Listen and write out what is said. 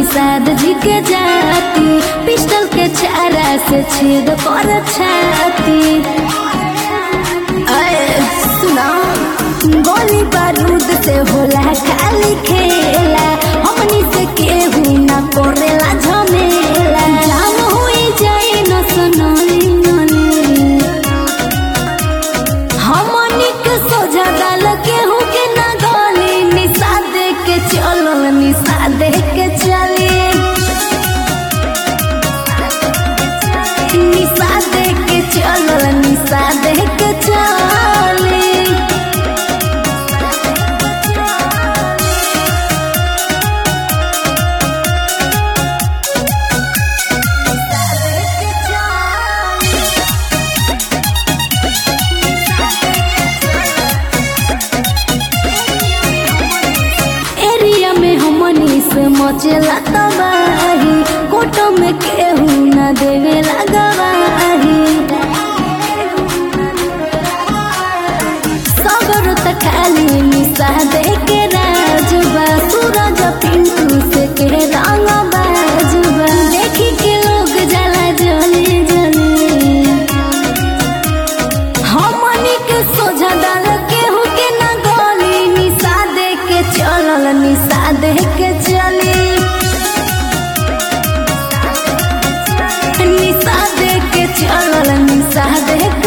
निषाद जी के जाती पिस्टल के छारा से छेद कर छाती अरे सुना गोली बारूद से होला खाली खेला हमनी से केहू ना करेला झमेला जान हुई जाए न सनली नली हमनी के सोझा डाल केहू के ना गली निषाद के चलल निषाद के चली निषाद के चलल निषाद के चली एरिया में हमनी से मचेला तबाही कोटो में केहू न देवेला गवाही सबर त खाली निशा दे के राजबा सूरज पिंटू से के रंग बाजबा देखी के लोग जला जली जली हमनी के सोझा डाल केहू के ना गली निषाद के चलल निषाद के चली निषाद के चलल निषाद के